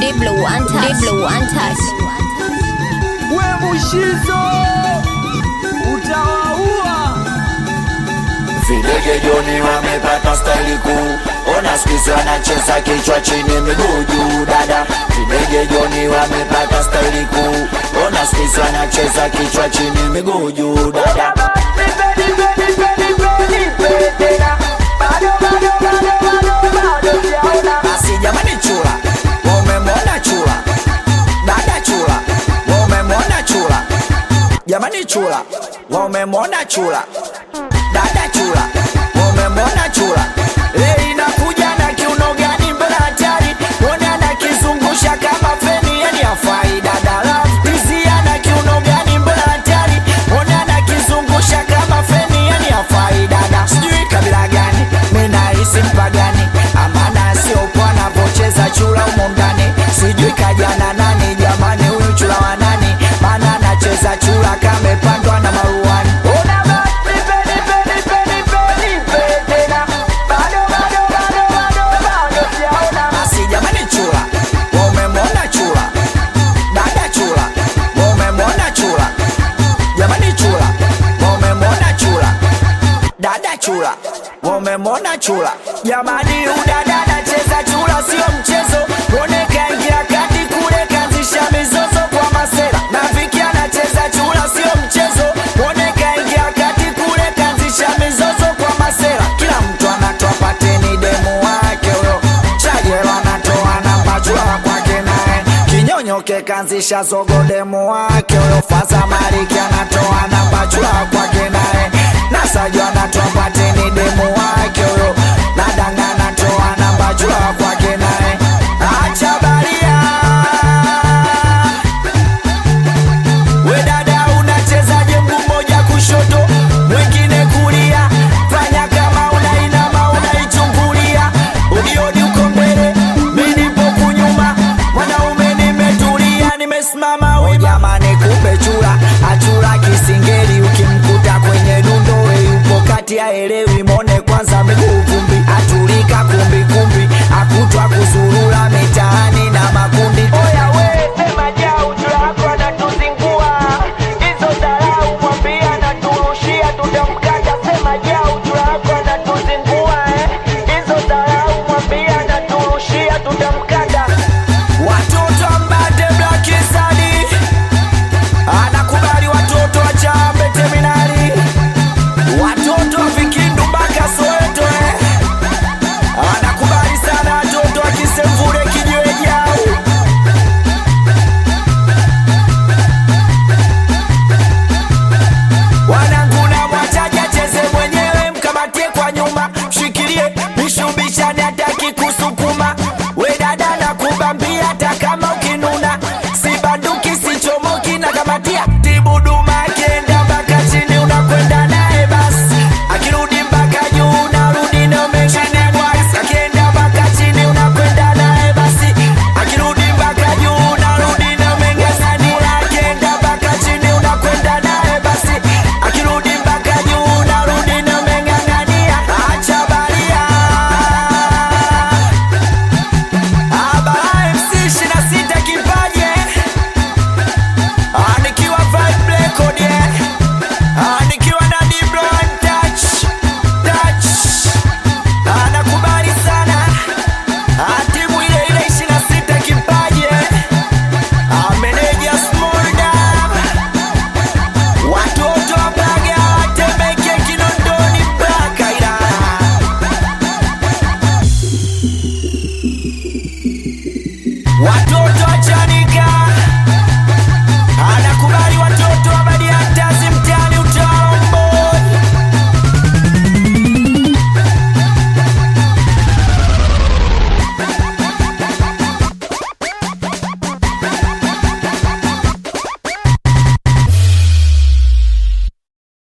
Deep Blue Untouched. Deep Blue Untouched. we Mushizo utawaua. Videge Joni wamepata staili kuu, ona sikizi wanacheza kichwa chini miguu juu dada. Videge Joni wamepata staili kuu, ona sikizi wanacheza kichwa chini miguu juu dada. Basi jamani, chula wamemwona chula, dada chula wamemwona chula, jamani chula wamemwona chula dada chula wamemwona chula leo inakuja na kiuno gani mbele hatari mwone anakizungusha kama feni yani afai dada laftizia na kiuno gani mbele hatari mwone anakizungusha kama feni yani afai dada sijui kabila gani minahisi mpagani amana siopo anavocheza chula umo ndani sijui kajana nani jamani huyu chula wa nani maana anacheza chula kamepandwa na maruani Una basi, peni, peni, peni, peni, peni, tena. Bado, bado, bado, bado, bado sijaona. Basi jamani chula wamemwona chula dada chula wamemwona chula jamani chula wamemwona chula dada chula wamemwona chula jamani udada anacheza chula sio mchezo mwone kaingia kati kule kanzisha mizozo kwa masera na viki anacheza chula sio mchezo mwone kaingia kati kule kanzisha mizozo kwa masera kila mtu anatoa pateni demu wake huyo chajelo anatoa namba chula kwake naye kinyonyoke kanzisha zogo demu wake huyo faza mariki anatoa namba chula kwake naye nasajo anatoa pateni demu wake huyo nadanga anatoa namba chula kwake naye acha baria we dada unachezaje mguu mmoja kushoto mwingine kulia fanya kama unainama unaichungulia udiodi uko mbele mi nipo kunyuma mwanaume nimetulia nimesimama wima jamani kumbe chura achura kisingeli ukimkuta kwenye dundo we yupo kati ya elewi mone kwanza miguu vumbi atulika kumbi kumbi akutwa kuzuru